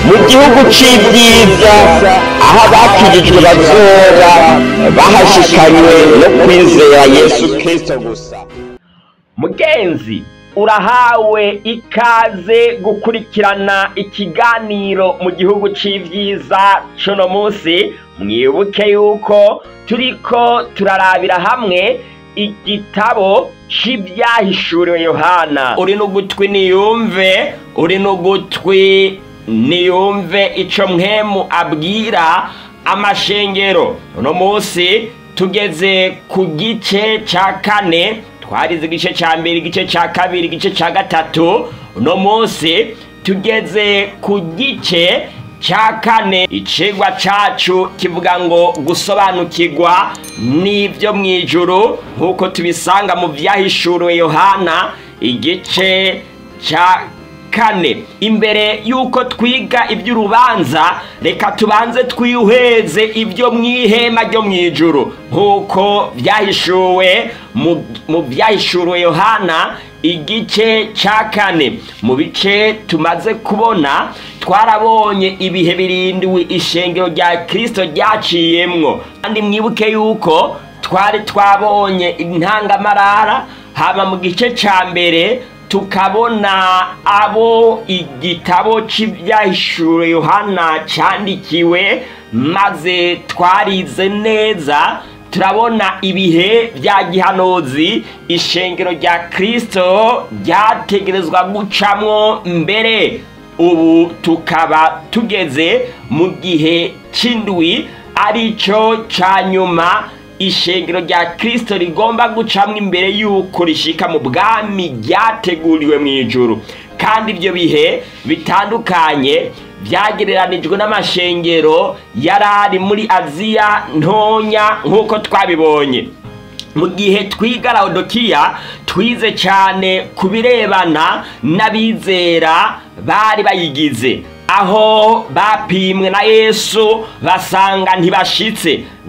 mu gihugu c'ibyiza aho abakijijwe bazoba bahashikanywe no kwizera yesu kristo gusa mugenzi urahawe ikaze gukurikirana ikiganiro mu gihugu c'ivyiza cuno munsi mwibuke yuko turiko turarabira hamwe igitabo c'ivyahishuriwe yohana uri n'ugutwi niyumve uri n'ugutwi niyumve ico mwemu abwira amashengero uno munsi tugeze ku gice ca kane twarize igice ca mbere igice ca kabiri igice ca gatatu uno munsi tugeze ku gice ca kane icigwa cacu kivuga ngo gusobanukirwa n'ivyo mw'ijuru nk'uko tubisanga mu vyahishuriwe yohana igice ca kane imbere y'uko twiga iby'urubanza reka tubanze twihweze ibyo mw'ihema ryo mw'ijuru nk'uko byahishuwe mu byahishuriwe yohana igice cya kane mu bice tumaze kubona twarabonye ibihe birindiwe ishengero rya kirisito ryaciyemwo kandi mwibuke yuko twari twabonye intangamarara haba mu gice cya mbere tukabona abo igitabo cy'ibyahishuro yohana cyandikiwe maze twarize neza turabona ibihe bya gihanuzi ishengero rya kirisito ryategerezwa gucamwo mbere ubu tukaba tugeze mu gihe cy'indwi aricyo cya nyuma ishengero rya kirisito rigomba gucamo imbere y'uko rishika mu bwami ryateguriwe mu ijuru kandi ibyo bihe bitandukanye byagereranijwe n'amashengero yari ari muri aziya ntonya nk'uko twabibonye mu gihe twiga laodikiya twize cyane ku birebana n'abizera bari bayigize aho bapimwe na yesu basanga ntibashitse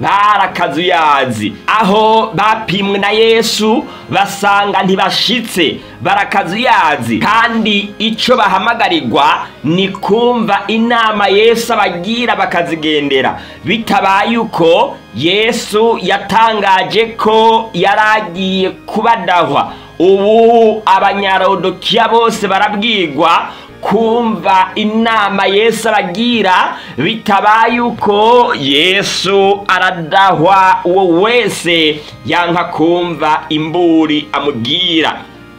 barakazuyazi aho bapimwe na yesu basanga ntibashitse barakazuyazi kandi icyo bahamagarirwa ni kumva inama yesu abagira bakazigendera bitabaye uko yesu yatangaje ko yari agiye kubadahwa ubu abanyarodokiya bose barabwirwa kumva inama yesu abagira bitabaye uko yesu aradahwa uwo wese yanka kumva imburi amubwira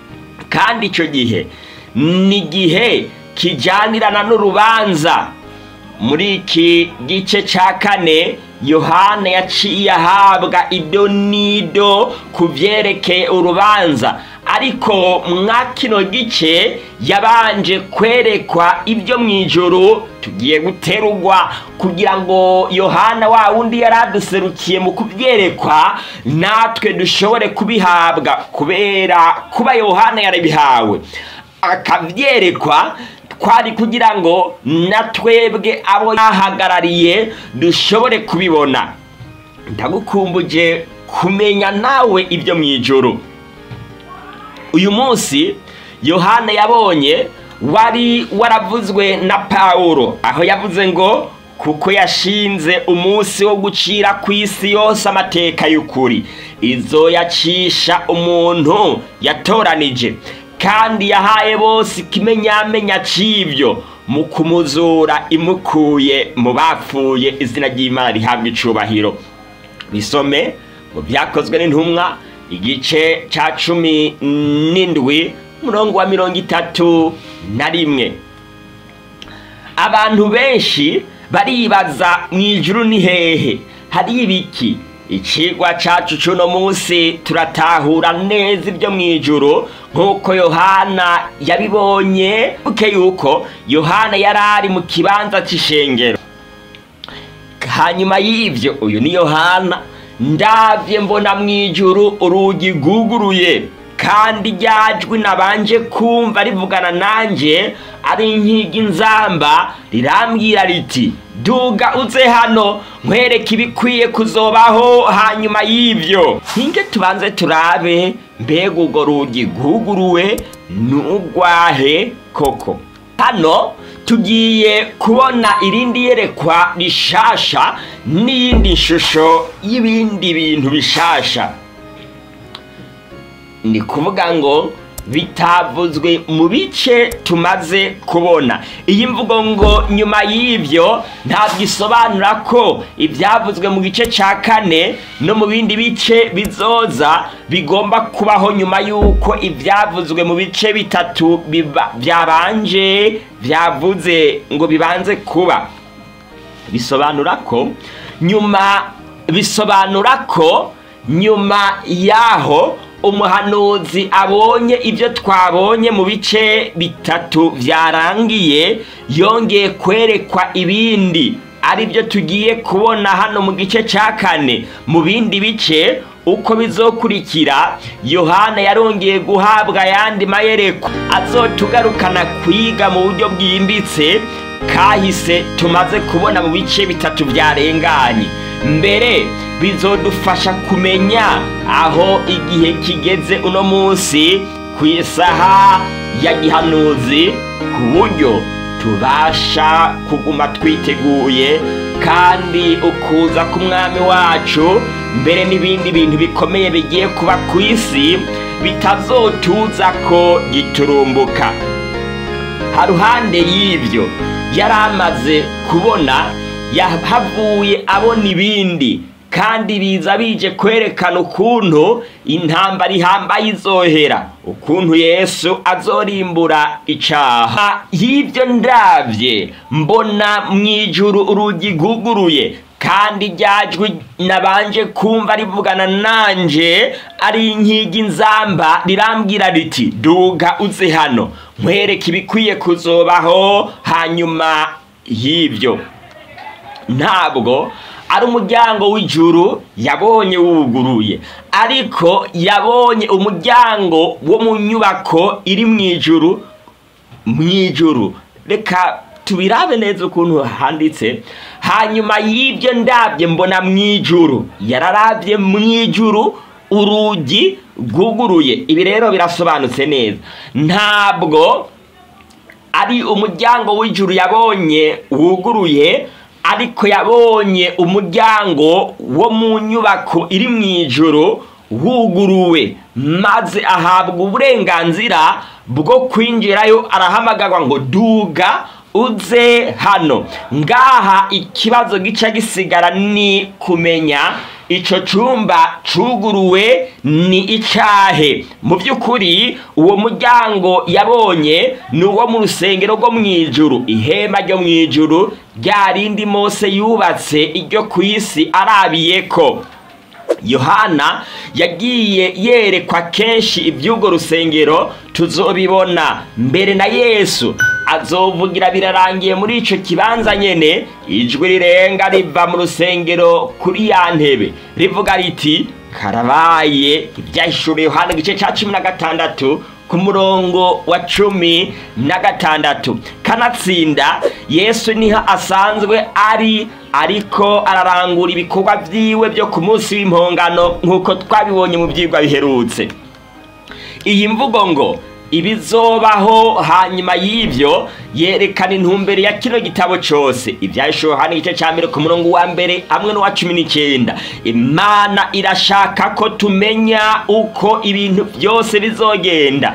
kandi icyo gihe ni igihe kijyanirana n'urubanza muri iki gice cya kane yohana yaciye ahabwa ido n'ido ku byerekeye urubanza ariko mwa kino gice yabanje kwerekwa ibyo mu ijoro tugiye guterugwa kugira ngo yohana wa wundi yari aduserukiye mu kubyerekwa natwe dushobore kubihabwa kubera kuba yohana yarabihawe akabyerekwa twari kugira ngo na twebwe abo yahagarariye dushobore kubibona ndagukumbuje kumenya nawe ibyo mu ijoro uyu munsi yohana yabonye wari waravuzwe na pawulo aho yavuze ngo kuko yashinze umunsi wo gucira ku isi yose amateka y'ukuri izo yacisha umuntu yatoranije kandi yahaye bose ikimenyamenya cy'ibyo mu kumuzura imukuye mu bapfuye izina ry'imana rihabwa icubahiro bisome mu byakozwe n'intumwa igice cya cumi n'indwi umurongo wa mirongo itatu na rimwe abantu benshi baribaza mu ijuru ni hehe hari ibiki ikigwa cyacu cy'uno munsi turatahura neza ibyo mu ijuru nk'uko yohana yabibonye buke yuko yohana yari ari mu kibanza cy'ishengero hanyuma y'ibyo uyu ni yohana ndabye mbona mu ijuru urugi rwuguruye kandi ryajwi nabanje kumva rivugana nanjye ari inkingi nzamba rirambwira riti duga uze hano nkwereke ibikwiye kuzobaho hanyuma y'ibyo ntinge tubanze turabe mbega urwo rugi rwuguruwe n'urwahe koko hano tugiye kubona irindi yerekwa rishasha n'iyindi shusho y'ibindi bintu bishasha ni kuvuga ngo bitavuzwe mu bice tumaze kubona iyi mvugo ngo nyuma y'ibyo ntabwo isobanura ko ibyavuzwe mu gice cya kane no mu bindi bice bizoza bigomba kubaho nyuma y'uko ibyavuzwe mu bice bitatu biba- byabanje byavuze ngo bibanze kuba bisobanura ko nyuma bisobanura ko nyuma y'aho umuhanuzi abonye ibyo twabonye mu bice bitatu byarangiye yongeye kwerekwa ibindi ari byo tugiye kubona hano mu gice cya kane mu bindi bice uko bizokurikira yohana yarongeye guhabwa ayandi mayereko azotugarukana kwiga mu buryo bwimbitse kahise tumaze kubona mu bice bitatu byarenganye mbere bizodufasha kumenya aho igihe kigeze uno munsi ku isaha ya gihanuzi ku buryo tubasha kuguma twiteguye kandi ukuza k'umwami wacu mbere n'ibindi bintu bikomeye bigiye kuba ku isi bitazotuza ko giturumbuka haruhande y'ibyo yari amaze kubona yahavuye abona ibindi kandi biza bije kwerekana ukuntu intambara ihambaye izohera ukuntu yesu azorimbura icaha y'ibyo ndabye mbona mu ijuru urugi rwuguruye kandi ryajwi nabanje kumva rivugana nanje ari inkigi nzamba rirambwira riti duga uze hano nkwereke ibikwiye kuzobaho hanyuma y'ibyo ntabwo ari umuryango w'ijuru yabonye wuguruye ariko yabonye umuryango wo mu nyubako iri mu ijuru mu ijuru reka tubirabe neza ukuntu handitse hanyuma y'ibyo ndabye mbona mu ijuru yararabye mu ijuru urugi rwuguruye ibi rero birasobanutse neza ntabwo ari umuryango w'ijuru yabonye wuguruye ariko yabonye umuryango wo mu nyubako iri mu ijoro wuguruwe maze ahabwa uburenganzira bwo kwinjirayo arahamagarwa ngo duga uze hano ngaha ikibazo gica gisigara ni kumenya ico cumba cuguruwe ni icahe mu by'ukuri uwo muryango yabonye ni uwo mu rusengero rwo mu ijuru ihema ryo mu ijuru rya rindi mose yubatse iryo ku isi arabiyeko yohana yagiye yerekwa kenshi iby'urwo rusengero tuzobibona mbere na yesu azovugira birarangiye muri ico kibanza nyene ijwi rirenga riva mu rusengero kuri ya ntebe rivuga riti karabaye ibyahishuriye yohana igice ca cumi na gatandatu ku murongo wa cumi na gatandatu kanatsinda yesu niho asanzwe ari ariko ararangura ibikorwa byiwe byo ku munsi w'impongano nk'uko twabibonye mu byigwa biherutse iyi mvugo ngo ibizobaho hanyuma y'ibyo yerekana intumbero ya kino gitabo cyose ibyahishuriwe hano igice cya mbere ku murongo wa mbere hamwe n'uwa cumi n'icyenda imana irashaka ko tumenya uko ibintu byose bizogenda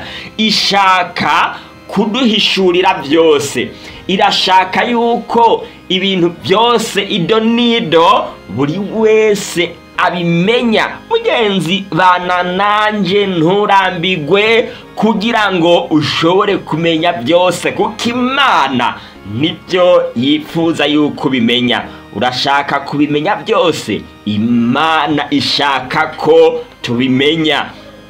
ishaka kuduhishurira byose irashaka yuko ibintu byose ido n'ido buri wese abimenya mugenzi bana nanjye nturambigwe kugira ngo ushobore kumenya byose kuko imana nibyo yifuza yuko ubimenya urashaka kubimenya byose imana ishaka ko tubimenya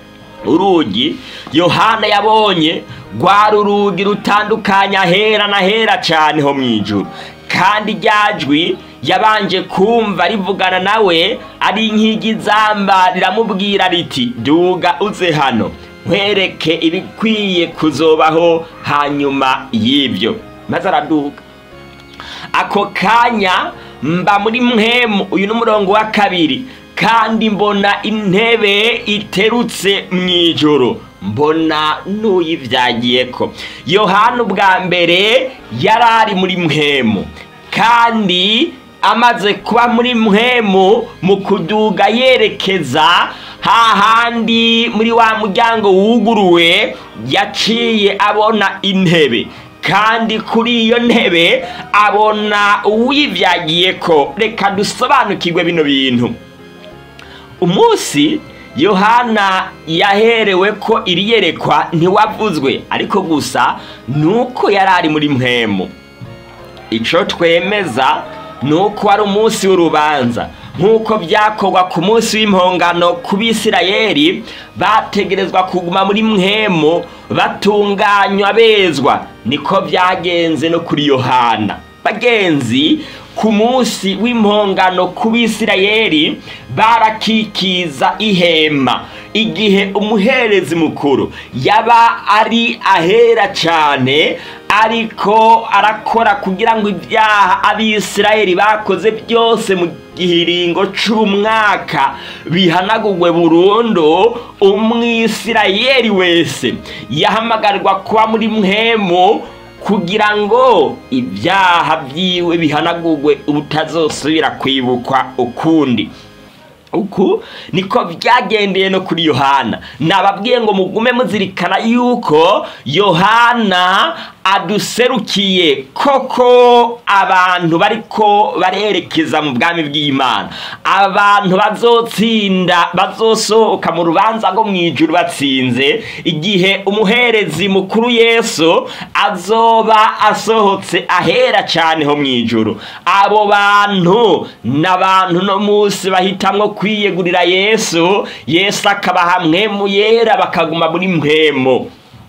urugi yohana yabonye rwari urugi rutandukanye ahera na hera cyane ho mu ijuru kandi ryajwi yabanje kumva rivugana nawe ari inkigi zamba riramubwira riti duga uze hano nkwereke ibikwiye kuzobaho hanyuma y'ibyo maze araduga ako kanya mba muri mwemu uyu ni umurongo wa kabiri kandi mbona intebe iterutse mu ijoro mbona n'uyivyagiyeko yohana ubwa mbere yari ari muri mpwemu kandi amaze kuba muri mpwemu mu kuduga yerekeza hahandi muri wa muryango wuguruwe yaciye abona intebe kandi kuri iyo ntebe abona uwivyagiye ko reka dusobanukirwe bino bintu umunsi yohana yaherewe ko iri yerekwa ntiwavuzwe ariko gusa nuko yari ari muri mpwemu ico twemeza nuko ari umunsi w'urubanza nk'uko byakorwa ku munsi w'impongano ku bisirayeli bategerezwa kuguma muri mpwemu batunganywa bezwa niko byagenze no kuri yohana bagenzi ku munsi w'impongano ku bisirayeli barakikiza ihema igihe umuherezi mukuru yaba ari ahera cyane ariko arakora kugira ngo ibyaha abisirayeli bakoze byose mu gihiringo c'umwaka bihanagurwe burundu umwisirayeli wese yahamagarirwa kuba muri mpwemu kugira ngo ibyaha byiwe bihanagurwe ubutazosubira kwibukwa ukundi uku niko byagendeye no kuri yohana nababwiye ngo mugume muzirikana yuko yohana aduserukiye koko abantu bariko barerekeza mu bwami bw'imana abantu bazotsinda bazosohoka mu rubanza rwo mu ijuru batsinze igihe umuherezi mukuru yesu azoba asohotse ahera cyane ho mu ijuru abo bantu ni abantu no munsi bahitamwo kwiyegurira yesu yesu akabaha mwemu yera bakaguma muri mpwemo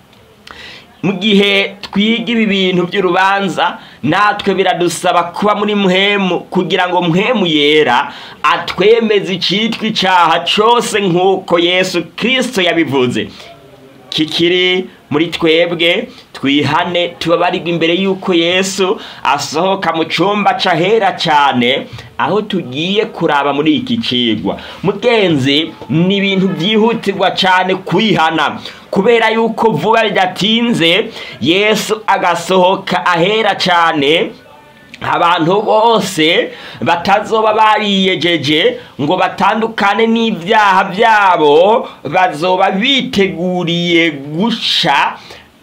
mu gihe twiga ibi bintu by'urubanza natwe biradusaba kuba muri muhemu kugira ngo muhemu yera atwemeze icyitwa icyaha cyose nk'uko yesu kirisito yabivuze kikiri muri twebwe twihane tubabarirwa imbere y'uko yesu asohoka mu cyumba cyahera cyane aho tugiye kuraba muri iki kigwa mugenzi ni ibintu byihutirwa cyane kwihana kubera yuko vuba bidatinze yesu agasohoka ahera cyane abantu bose batazoba bariyejeje ngo batandukane n'ibyaha byabo bazoba biteguriye gusha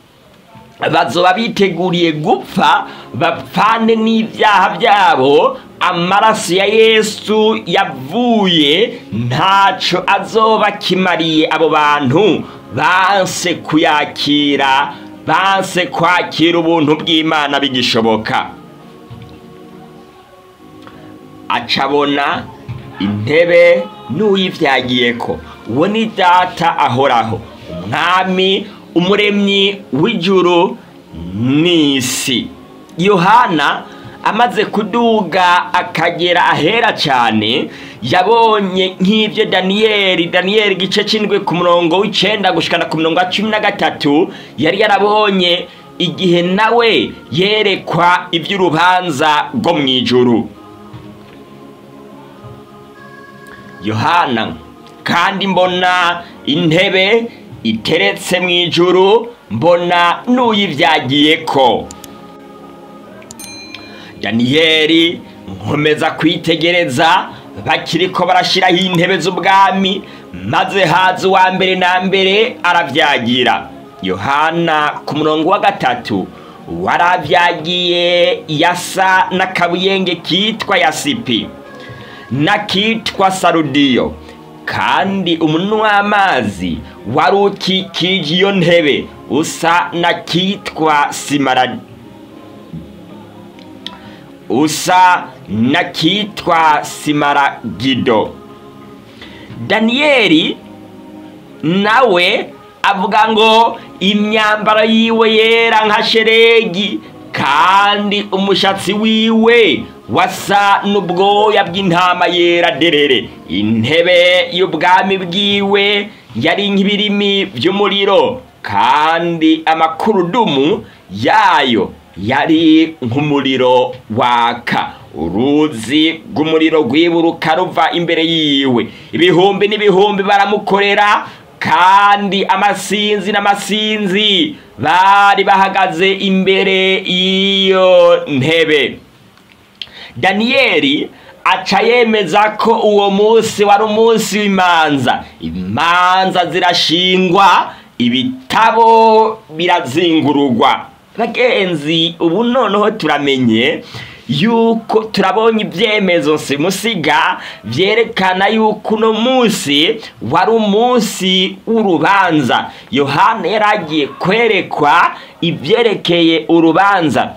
bazoba biteguriye gupfa bapfane n'ibyaha byabo amaraso ya yesu yavuye ntacyo azoba akimariye abo bantu banse kuyakira banse kwakira ubuntu bw'imana bigishoboka acabona intebe n'uyivyagiye ko uwo ni data ahoraho umwami umuremyi w'ijuru n'isi yohana amaze kuduga akagera ahera cyane yabonye nk'ibyo daniyeli daniyeli igice cy'indwi ku murongo w'icenda gushikana ku murongo wa cumi na gatatu yari yarabonye igihe nawe yerekwa iby'urubanza rwo mu ijuru yohana kandi mbona intebe iteretse mu ijuru mbona n'uyivyagiye ko daniyeli nkomeza kwitegereza bakiriko barashiraho intebe z'ubwami maze haza uwa mbere na mbere aravyagira yohana ku murongo wa gatatu waravyagiye yasa n'akabuyenge kitwa yasipi n'akitwa sarudiyo kandi umunwa w'amazi wari ukikije iyo ntebe usa n'akitwa simara usa n'akitwa simaragido daniyeli nawe avuga ngo imyambaro yiwe yera nka sheregi kandi umushatsi wiwe wasa n'ubwoya bw'intama yera derere intebe y'ubwami bwiwe yari nk'ibirimi by'umuriro kandi amakurudumu yayo yari nk'umuriro waka uruzi rw'umuriro rwiburuka ruva imbere yiwe ibihumbi n'ibihumbi baramukorera kandi amasinzi n'amasinzi bari bahagaze imbere y'iyo ntebe daniyeli aca yemeza ko uwo munsi wari umunsi w'imanza imanza zirashingwa ibitabo birazingurugwa bagenzi ubu noneho turamenye yuko turabonye ibyemezo simusiga byerekana yuko uno munsi wari umunsi w'urubanza yohana yari agiye kwerekwa ibyerekeye urubanza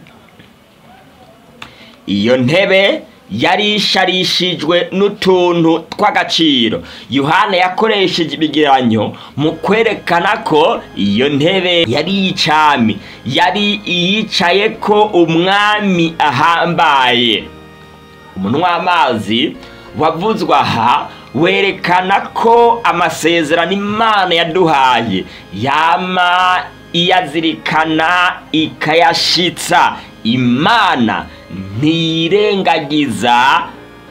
iyo ntebe yari isharishijwe n'utuntu tw'agaciro yohana yakoresheje ibigeranyo mu kwerekana ko iyo ntebe yari y'icami yari iyicaye ko umwami ahambaye umunwa w'amazi wavuzwe aha werekana ko amasezerano imana yaduhaye yama iyazirikana ikayashitsa imana ntiyirengagiza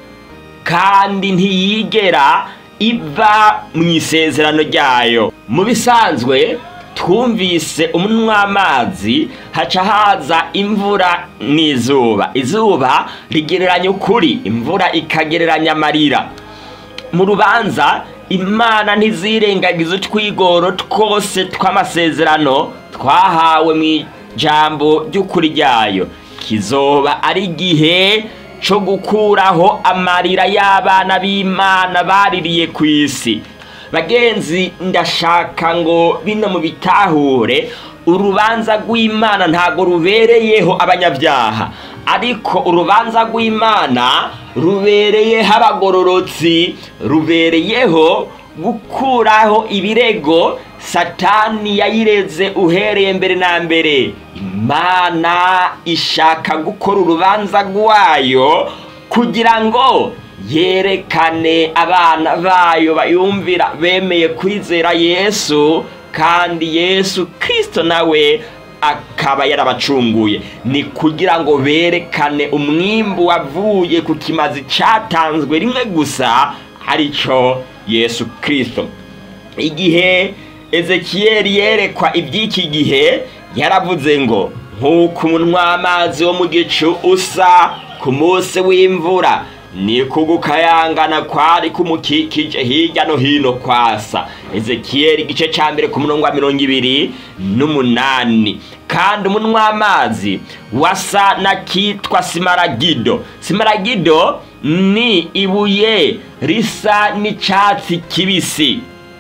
kandi ntiyigera iva mu isezerano ryayo mu bisanzwe twumvise umunwa w'amazi haca haza imvura n'izuba izuba rigereranya ukuri imvura ikagereranya amarira mu rubanza imana ntizirengagiza utwigoro twose tw'amasezerano twahawe mu ijambo ry'ukuri ryayo kizoba ari igihe cyo gukuraho amarira y'abana b'imana baririye ku isi bagenzi ndashaka ngo bino mu bitahure urubanza rw'imana ntabwo rubereyeho abanyabyaha ariko urubanza rw'imana rubereyeho abagororotsi rubereyeho gukuraho ibirego satani yayireze uhereye mbere na mbere imana ishaka gukora urubanza rwayo kugira ngo yerekane abana bayo bayumvira bemeye kwizera yesu kandi yesu kirisito nawe akaba yarabacunguye ni kugira ngo berekane umwimbu wavuye ku kimazi cyatanzwe rimwe gusa aricyo yesu kirisito igihe ezekiyeli yerekwa iby'iki gihe yaravuze ngo nk'uko umunwa w'amazi wo mu gicu usa ku munsi w'imvura ni kugukayangana kwari kumukikije hirya no hino kwasa ezekiyeli igice cya mbere ku murongo wa mirongo ibiri n'umunani kandi umunwa w'amazi wasa n'akitwa simaragido simaragido ni ibuye risa n'icyatsi kibisi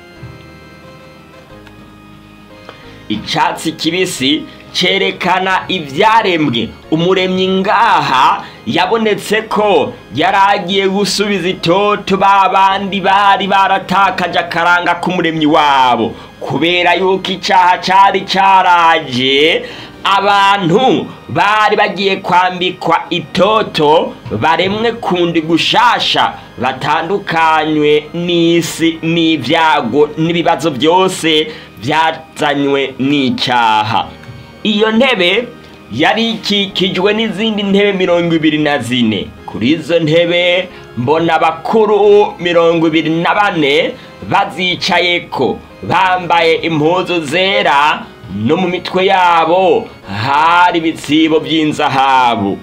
icyatsi kibisi cyerekana ibyaremwe umuremyi ngaha yabonetse ko yari agiye gusubiza itoto ba bandi bari baratakaje akaranga k'umuremyi wabo kubera yuko icyaha cyari cyaraje abantu bari bagiye kwambikwa itoto baremwe kundi gushasha batandukanywe n'isi n'ibyago n'ibibazo byose byazanywe n'icyaha iyo ntebe yari ikikijwe n'izindi ntebe mirongo ibiri na zine kuri izo ntebe mbona abakuru mirongo ibiri na bane bazicayeko bambaye impuzu zera no mu mitwe yabo hari ibitsibo by'inzahabu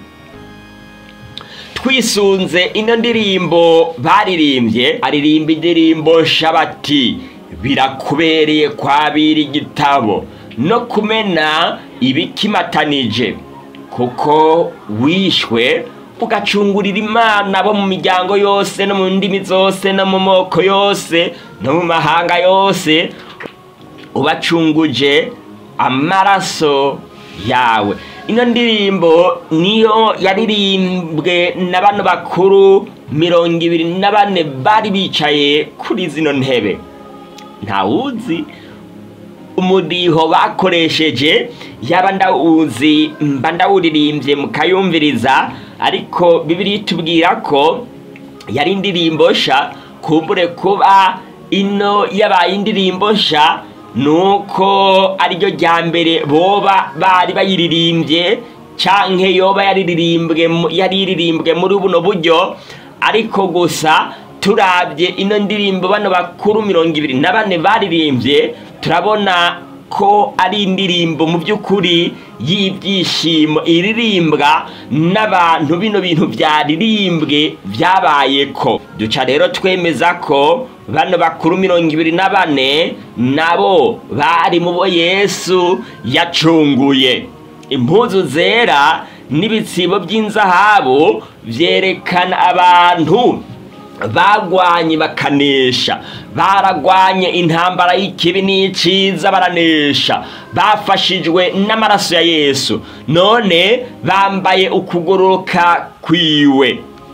twisunze ino ndirimbo baririmbye aririmba indirimbo shabati birakubereye kwabira igitabo no kumena ibikimatanije kuko wishwe ugacungurira imana bo mu miryango yose no mu ndimi zose no mu moko yose no mu mahanga yose ubacunguje amaraso yawe ino ndirimbo niyo yaririmbwe na bano bakuru mirongo ibiri na bane bari bicaye kuri zino ntebe ntawuzi umudiho bakoresheje yaba ndawuzi mba ndawuririmbye mukayumviriza ariko bibiri tubwira ko yari indirimbo sha kumbure kuba ino yabaye indirimbo sha nuko ariryo rya mbere boba bari bayiririmbye canke yoba yariririmbwe yaririmbwe muri buno buryo ariko gusa turabye ino ndirimbo bano bakuru mirongo ibiri na bane baririmbye turabona ko ari indirimbo mu by'ukuri y'ibyishimo iririmbwa n'abantu bino bintu byaririmbwe byabaye ko duca rero twemeza ko bano bakuru mirongo ibiri na bane nabo bari mu bo yesu yacunguye impuzu zera n'ibitsibo by'inzahabu byerekana abantu bagwanye bakanesha baragwanye intambara y'ikibi n'iciza baranesha bafashijwe n'amaraso ya yesu none bambaye ukugororoka kwiwe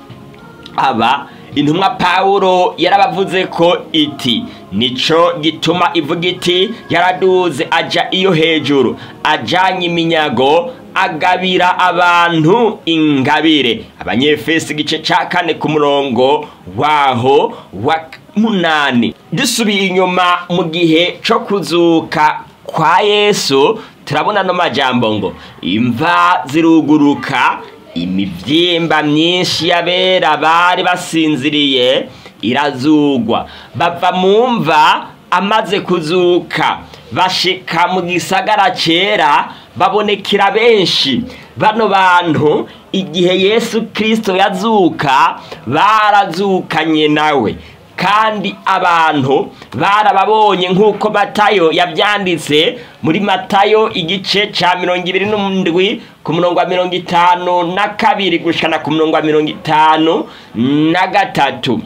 aba intumwa pawulo yarabavuze ko iti nico gituma ivuga iti yaraduze aja iyo hejuru ajanye iminyago agabira abantu ingabire abanyefesi igice ca kane ku murongo waho wa munani dusubiye inyuma mu gihe co kuzuka kwa yesu turabona no majambo ngo imva ziruguruka imivyimba myinshi y'abera bari basinziriye irazugwa bava mu mva amaze kuzuka bashika mu gisagara cera babonekera benshi bano bantu igihe yesu kirisito yazuka barazukanye nawe kandi abantu barababonye nk'uko matayo yabyanditse muri matayo igice cya mirongo ibiri n'indwi ku murongo wa mirongo itanu na kabiri gushana ku murongo wa mirongo itanu na gatatu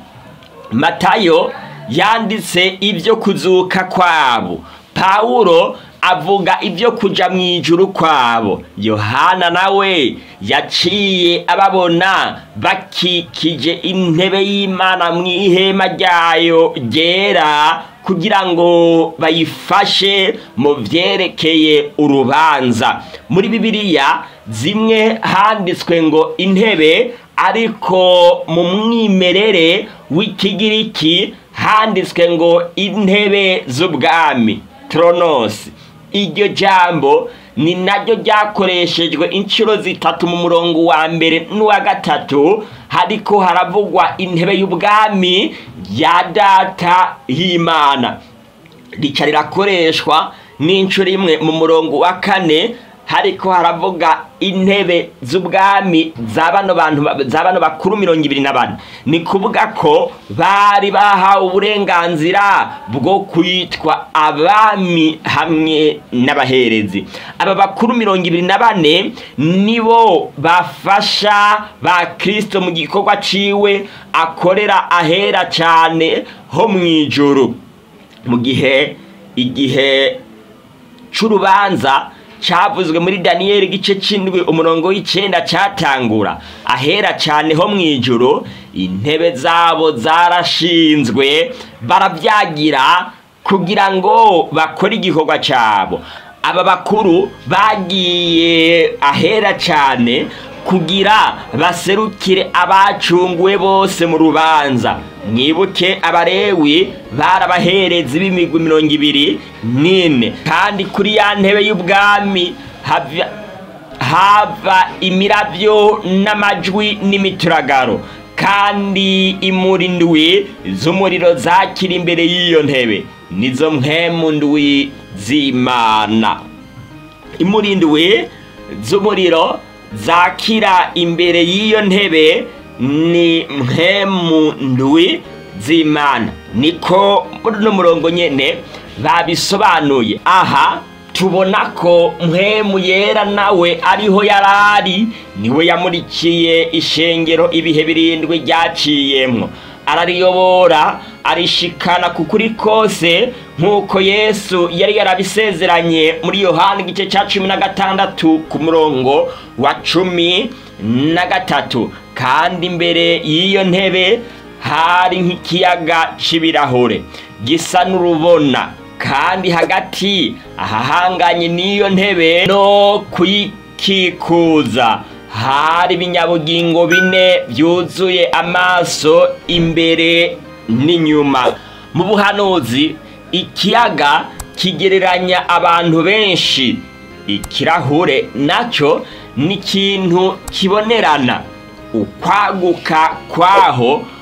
matayo yanditse ibyo kuzuka kwabo pawulo avuga ibyo kuja mu ijuru kwabo yohana nawe yaciye ababona bakikije intebe y'imana mu ihema ryayo ryera kugira ngo bayifashe mu byerekeye urubanza muri bibiliya zimwe handitswe ngo intebe ariko mu mwimerere w'ikigiriki handitswe ngo intebe z'ubwami toronosi iryo jambo ni naryo ryakoreshejwe inshuro zitatu mu murongo wa mbere n'uwa gatatu hariko haravugwa intebe y'ubwami ya data y'imana rica rirakoreshwa n'inshuro imwe mu murongo wa kane hariko haravuga intebe z'ubwami za bano bantu za bano bakuru mirongo ibiri na bane ni kuvuga ko bari bahawe uburenganzira bwo kwitwa abami hamwe n'abaherezi aba bakuru mirongo ibiri na bane nibo bafasha ba kirisito mu gikorwa ciwe akorera ahera cyane ho mu ijuru mu gihe igihe c'urubanza cyavuzwe muri daniyeli igice cy'indwi umurongo w'icyenda cyatangura ahera cyane ho mu ijoro intebe zabo zarashinzwe barabyagira kugira ngo bakore igikorwa cyabo aba bakuru bagiye ahera cyane kugira baserukire abacunguwe bose mu rubanza mwibuke abarewi barabahereza b'imigwi mirongo ibiri n'ine kandi kuri ya ntebe y'ubwami hava imirabyo n'amajwi n'imituragaro kandi imuri ndwi z'umuriro zakira imbere y'iyo ntebe nizo mpemu ndwi z'imana imuri ndwi z'umuriro zakira imbere y'iyo ntebe ni mpemu ndwi z'imana niko muri uno murongo nyene babisobanuye aha tubona ko mpemu yera nawe ariho yarari niwe yamurikiye ishengero ibihe birindwi ryaciyemwo arariyobora arishikana ku kuri kose nk'uko yesu yari yarabisezeranye muri yohani igice cya cumi na gatandatu ku murongo wa cumi na gatatu kandi imbere y'iyo ntebe hari nk'ikiyaga c'ibirahure gisa n'urubona kandi hagati ahahanganye n'iyo ntebe no kuyikikuza hari ibinyabugingo bine byuzuye amaso imbere n'inyuma mu buhanuzi ikiyaga kigereranya abantu benshi ikirahure nacyo ni ikintu kibonerana ukwaguka kwaho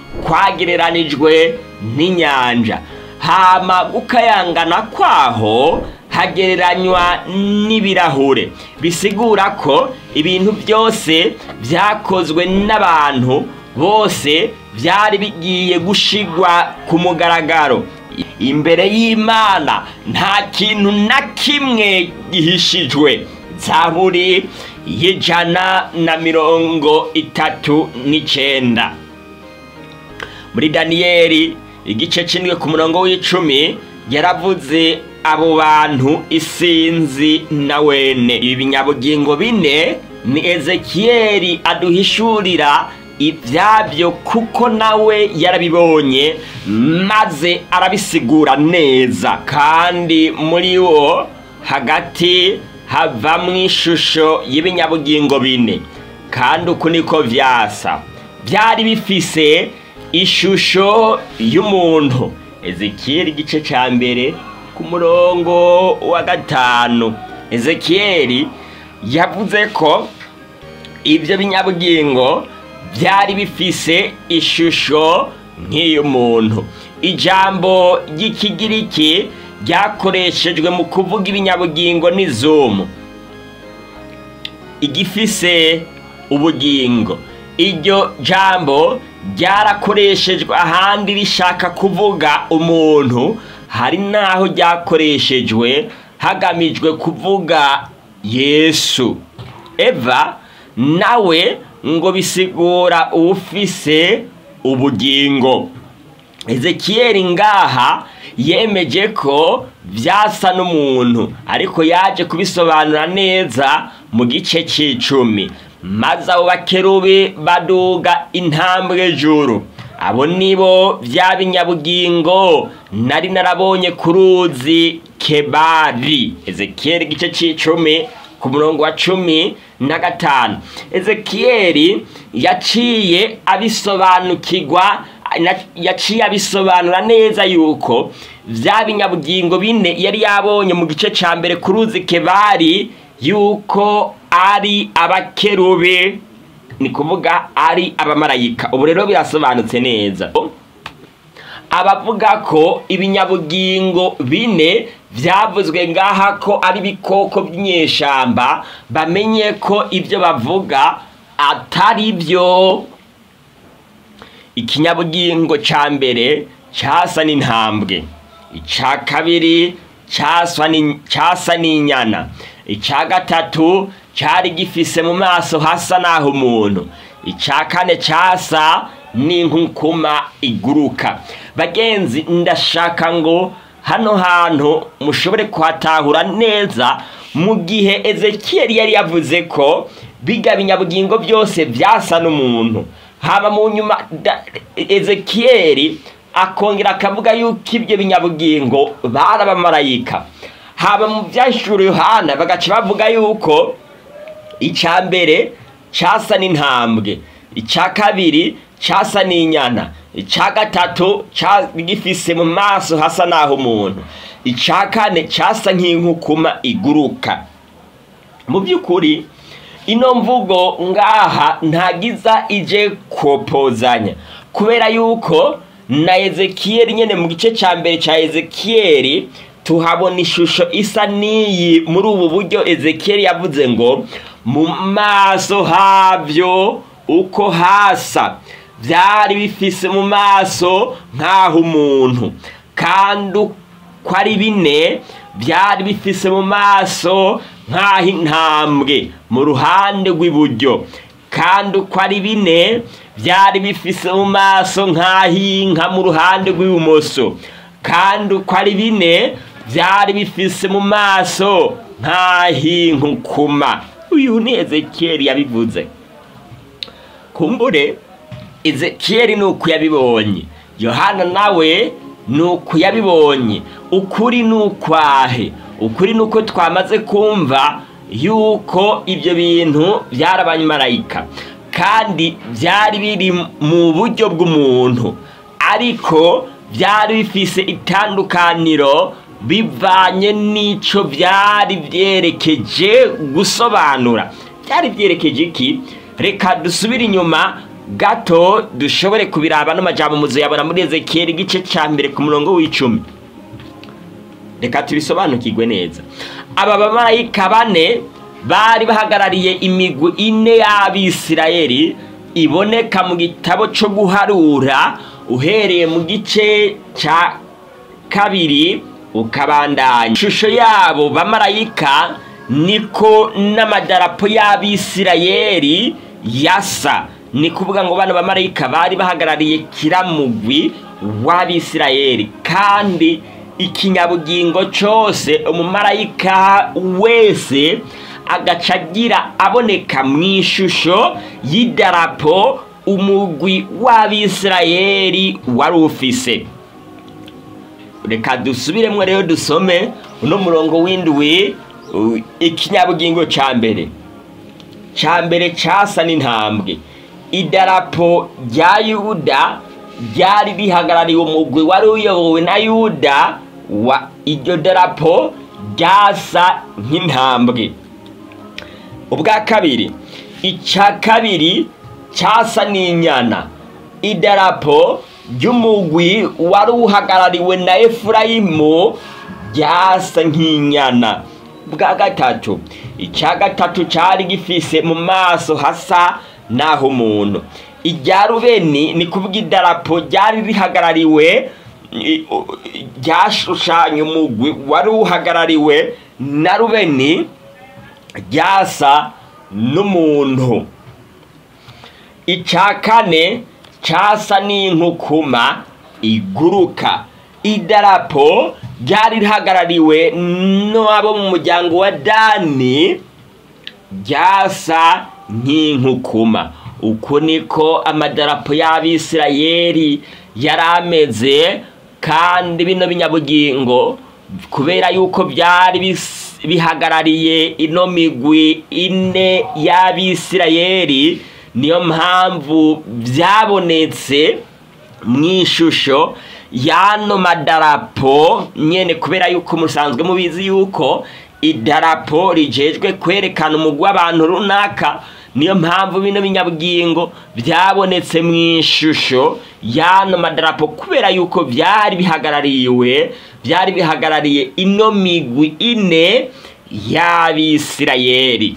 kwagereranijwe n'inyanja hama gukayangana kwaho hagereranywa n'ibirahure bisigura ko ibintu byose byakozwe n'abantu bose byari bigiye gushigwa ku mugaragaro imbere y'imana nta kintu na kimwe gihishijwe zaburi y'ijana na mirongo itatu n'icenda muri daniyeli igice c'indwi ku murongo w'icumi yaravuze abo bantu isinzi na wene ibi binyabugingo bine ni ezekiyeli aduhishurira ibyabyo kuko nawe yarabibonye maze arabisigura neza kandi muri wo hagati havamwo ishusho y'ibinyabugingo bine kandi uku niko vyasa byari bifise ishusho y'umuntu ezekiyeli igice ca mbere ku murongo wa gatanu ezekiyeli yavuze ko ibyo binyabugingo byari bifise ishusho nk'iy'umuntu ijambo ry'ikigiriki ryakoreshejwe mu kuvuga ibinyabugingo n'izumu igifise ubugingo iryo jambo ryarakoreshejwe ahandi rishaka kuvuga umuntu hari n'aho ryakoreshejwe hagamijwe kuvuga yesu eva nawe ngo bisigura uwufise ubugingo ezekiyeli ngaha yemeje ko vyasa n'umuntu ariko yaje kubisobanura neza mu gice c'icumi maze abo bakerubi baduga intambwe juru abo nibo vya binyabugingo nari narabonye ku ruzi kebari ezekiyeli igice c'icumi ku murongo wa cumi na gatanu ezekiyeli yaciye abisobanukirwa yaciye abisobanura neza yuko vya binyabugingo bine yari yabonye mu gice ca mbere ku ruzi kebari yuko ari abakerube ni kuvuga ari abamarayika ubu rero birasobanutse neza abavuga ko ibinyabugingo bine byavuzwe ngaha ko ari ibikoko by'inyeshamba bamenye ko ibyo bavuga atari byo ikinyabugingo cya mbere cyasa n'intambwe icya kabiri cyasa n'inyana icya gatatu cyari gifise mu maso hasa n'aho umuntu icya kane cyasa n'inkukuma iguruka bagenzi ndashaka ngo hano hantu mushobore kuhatahura neza mu gihe ezekiyeli yari yavuze ko biga binyabugingo byose byasa n'umuntu haba mu nyuma ezekiyeli akongera akavuga yuko ibyo binyabugingo bari abamarayika haba mu byashuri yohana bagaca bavuga yuko icya mbere cyasa n'intambwe icya kabiri cyasa n'inyana icya gatatu gifise mu maso hasa n'aho umuntu icya kane cyasa nk'inkukuma iguruka mu by'ukuri ino mvugo ngaha ntagiza ije kopozanya kubera yuko na ezekiyeli nyine mu gice cya mbere cya ezekiyeli tuhabona ishusho isa n'iyi muri ubu buryo ezekiyeli yavuze ngo mu maso habyo uko hasa byari bifise mu maso nk'aho umuntu kandi uko ari bine byari bifise mu maso nk'aho intambwe mu ruhande rw'iburyo kandi uko ari bine byari bifise mu maso nk'aho inka mu ruhande rw'ibumoso kandi uko ari bine byari bifise mu maso nk'aho inkukuma uyu ni ezekiyeli yabivuze kumbure ezekiyeli ni uko yabibonye yohana nawe ni uko yabibonye ukuri ni ukwahe ukuri ni uko twamaze kumva yuko ibyo bintu byari abamarayika kandi byari biri mu buryo bw'umuntu ariko byari bifise itandukaniro bivanye n'icyo byari byerekeje gusobanura byari byerekeje iki reka dusubire inyuma gato dushobore kubiraba n'amajambo muzuyabona muri ezekiyeli igice cya mbere ku murongo w'icumi reka tubisobanukirwe neza aba bamarayika bane bari bahagarariye imigwi ine y'abisirayeli iboneka mu gitabo cyo guharura uhereye mu gice cya kabiri ukabandanya ishusho yabo bamarayika niko n'amadarapo y'abisirayeli yasa ni kuvuga ngo bano bamarayika bari bahagarariye kiramugwi w'abisirayeli kandi ikinyabugingo cyose umumarayika wese agaca agira aboneka mu ishusho y'idarapo umugwi w'abisirayeli wari ufise reka dusubiremo rero dusome uno murongo w'indwi ikinyabugingo cya mbere cya mbere cyasa n'intambwe idarapo rya yuda ryari rihagarariye umugwi wari uyobowe na yuda wa iryo darapo ryasa nk'intambwe ubwa kabiri icya kabiri cyasa n'inyana idarapo ry'umugwi wari uhagarariwe na efurayimu ryasa nk'inyana bwa gatatu icya gatatu cyari gifise mu maso hasa naho umuntu irya rubeni ni kuvuga idarapo ryari rihagarariwe ryashushanya umugwi wari uhagarariwe na rubeni ryasa n'umuntu icya kane cyasa n'inkukuma iguruka idarapo ryari rihagarariwe n'abo mu muryango wa dani ryasa nk'inkukuma uku niko amadarapo y'abisirayeli yari ameze kandi bino binyabugingo kubera yuko byari bihagarariye ino migwi ine y'abisirayeli niyo mpamvu byabonetse mu ishusho y'ano madarapo nyine kubera yuko musanzwe mubizi yuko idarapo rigejwe kwerekana umugwi w'abantu runaka niyo mpamvu bino binyabugingo byabonetse mu ishusho y'ano madarapo kubera yuko byari bihagarariwe byari bihagarariye ino migwi ine y'abisirayeli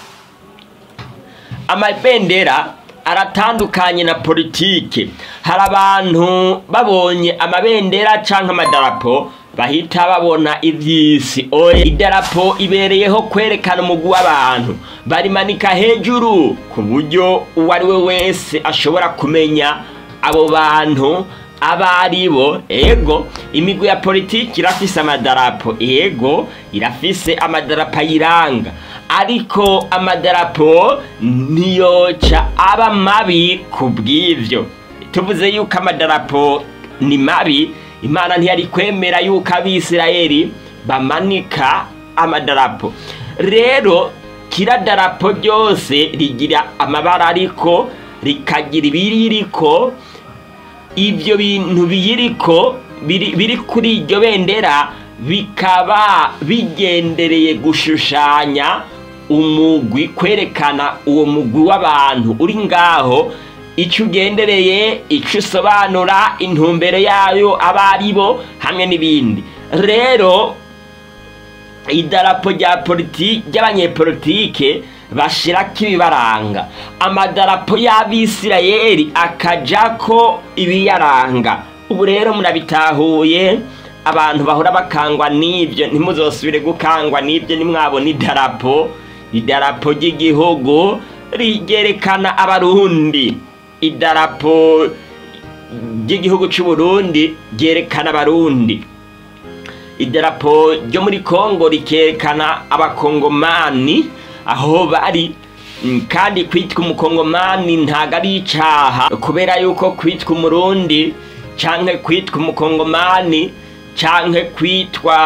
amabendera aratandukanye na politike hari abantu babonye amabendera cyangwa amadarapo bahita babona iby'isi oya idarapo ibereyeho kwerekana umugwi w'abantu barimanika hejuru ku buryo uwo ari we wese ashobora kumenya abo bantu abo ari bo ego imigwi ya politiki irafise amadarapo ego irafise amadarapo ayiranga ariko amadarapo ntiyoca aba mabi ku bw'ibyo tuvuze yuko amadarapo ni mabi imana ntiyari kwemera yuko abisirayeli bamanika amadarapo rero kira darapo ryose rigira amabara ariko rikagira ibiririko ibyo bintu biyiriko biri kuri iryo bendera bikaba bigendereye gushushanya umugwi kwerekana uwo mugwi w'abantu uri ngaho icyo ugendereye icyo usobanura intumbero yayo abo ari bo hamwe n'ibindi rero idarapo rya politiki ry'abanyepolitike bashirako ibibaranga amadarapo y'abisirayeli akaja ko ibiyaranga ubu rero murabitahuye abantu bahora bakangwa n'ibyo ntimuzosubire gukangwa n'ibyo nimwabona idarapo idarapo ry'igihugu rigerekana abarundi idarapo ry'igihugu cy'u Burundi ryerekana abarundi idarapo ryo muri kongo rikerekana abakongomani aho bari kandi kwitwa umukongomani ntabwo ari icyaha kubera yuko kwitwa umurundi cyangwa kwitwa umukongomani cyangwa kwitwa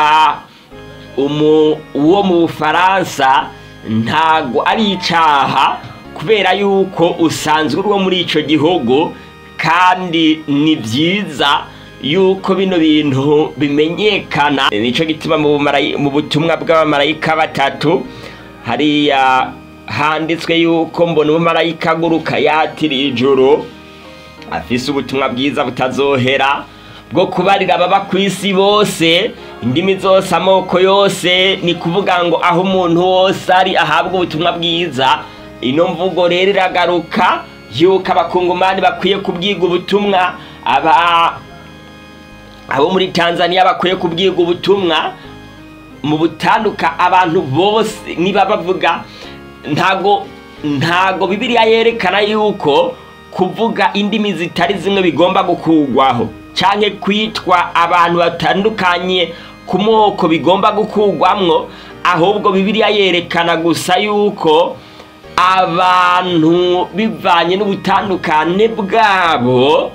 uwo mu bufaransa ntabwo ari icyaha kubera yuko usanzwe uri uwo muri icyo gihugu kandi ni byiza yuko bino bintu bimenyekana nicyo gituma mu butumwa bw'abamarayika batatu hariya handitswe yuko mbona umumarayika aguruka yatira ijuru afise ubutumwa bwiza butazohera bwo kubarira ababa ku isi bose indimi zose amoko yose ni kuvuga ngo aho umuntu wose ari ahabwa ubutumwa bwiza ino mvugo rero iragaruka yuko abakungumani bakwiye kubwiga ubutumwa aba abo muri tanzania bakwiye kubwiga ubutumwa mu butanduka abantu bose niba bavuga ntago ntago bibiliya yerekana yuko kuvuga indimi zitari zimwe bigomba gukugwaho cyangwa kwitwa abantu batandukanye ku moko bigomba gukugwamwo ahubwo bibiliya yerekana gusa yuko abantu bivanye n'ubutandukane bwabo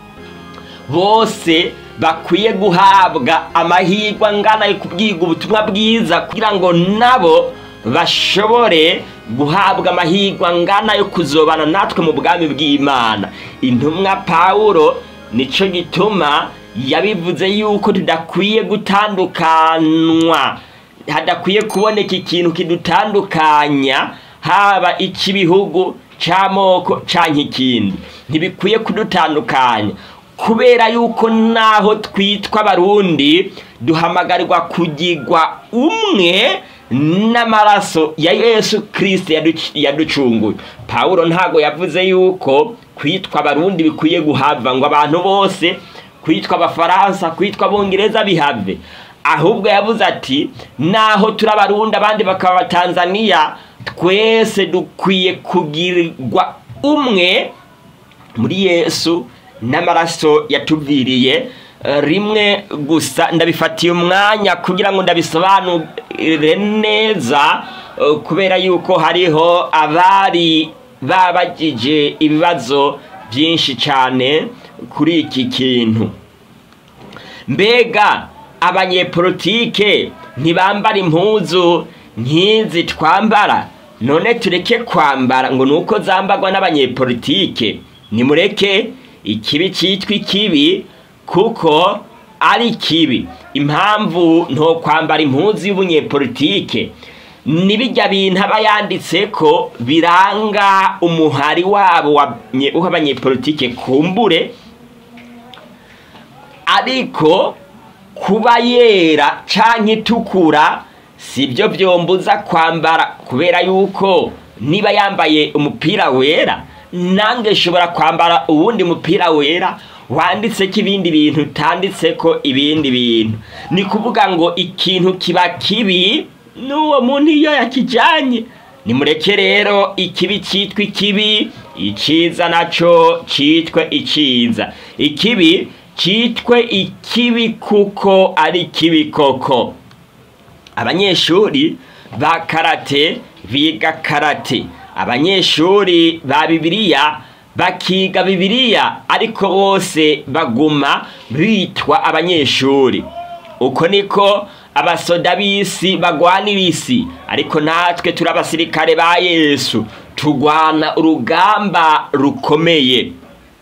bose bakwiye guhabwa amahirwe angana yo kubwiga ubutumwa bwiza kugira ngo nabo bashobore guhabwa amahirwe angana yo kuzobana natwe mu bwami bw'imana intumwa pawulo nicyo gituma yabivuze yuko tudakwiye gutandukanywa hadakwiye kuboneka ikintu kidutandukanya haba icy'ibihugu cy'amoko cyangwa ikindi ntibikwiye kudutandukanya kubera yuko naho twitwa abarundi duhamagarirwa kugirwa umwe n'amaraso ya yesu kirisiti yaducunguye pawulo ntabwo yavuze yuko kwitwa abarundi bikwiye guhava ngo abantu bose kwitwa abafaransa kwitwa abongereza bihave ahubwo yavuze ati naho turi abarundi abandi bakaba abatanzaniya twese dukwiye kugirirwa umwe muri yesu n'amaraso yatuviriye rimwe gusa ndabifatiye umwanya kugira ngo ndabisobanure neza kubera yuko hariho abari babagije ibibazo byinshi cyane kuri iki kintu mbega abanyepolitike ntibambara impuzu nk'izi twambara none tureke kwambara ngo ni uko zambarwa n'abanyepolitike nimureke ikibi cyitwa ikibi kuko ari kibi impamvu nto kwambara impuzu y'ubunyepolitike n'ibijya bintu aba yanditse ko biranga umuhari wabo w'abanyepolitike kumbure ariko kuba yera cyangwa itukura si byo byombuza kwambara kubera yuko niba yambaye umupira wera nange nshobora kwambara uwundi mupira wera wanditse ko ibindi bintu utanditse ko ibindi bintu ni kuvuga ngo ikintu kiba kibi n'uwo muntu iyo yakijyanye nimureke rero ikibi cyitwa ikibi icyiza nacyo cyitwe icyiza ikibi cyitwe ikibi kuko ari kibi koko abanyeshuri ba karate biga karate abanyeshuri ba bibiliya bakiga bibiliya ariko bose baguma bitwa abanyeshuri uko niko abasoda b'isi bagwanira isi ariko natwe turi abasirikare ba yesu turwana urugamba rukomeye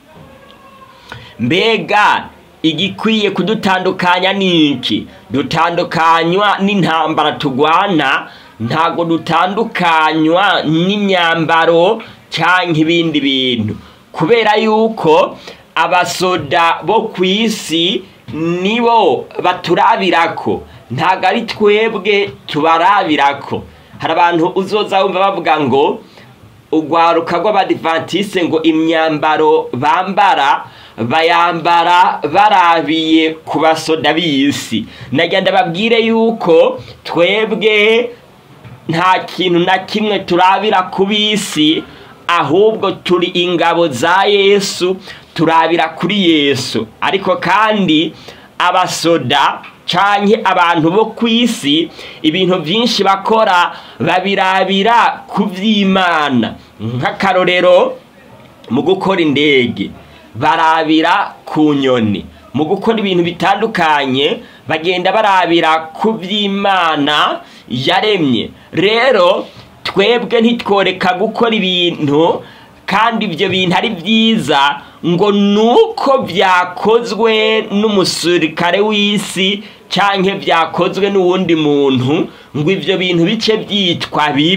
mbega igikwiye kudutandukanya ni iki dutandukanywa n'intambara tugwana ntabwo dutandukanywa n'imyambaro cyangwa ibindi bintu kubera yuko abasoda bo ku isi nibo baturabirako ntabwo ari twebwe tubarabirako hari abantu uzoza wumva bavuga ngo urwaruka rw'abadivatise ngo imyambaro bambara bayambara barabiye ku basoda b'isi nagenda babwire yuko twebwe nta kintu na kimwe turabira ku bisi ahubwo turi ingabo za yesu turabira kuri yesu ariko kandi abasoda canke abantu bo ku isi ibintu byinshi bakora babirabira ku by'imana nk'akarorero mu gukora indege barabira ku nyoni mu gukora ibintu bitandukanye bagenda barabira ku by'imana yaremye rero twebwe ntitworeka gukora ibintu kandi ibyo bintu ari byiza ngo ni uko byakozwe n'umusirikare w'isi cyangwa byakozwe n'uwundi muntu ngo ibyo bintu bice byitwa bibi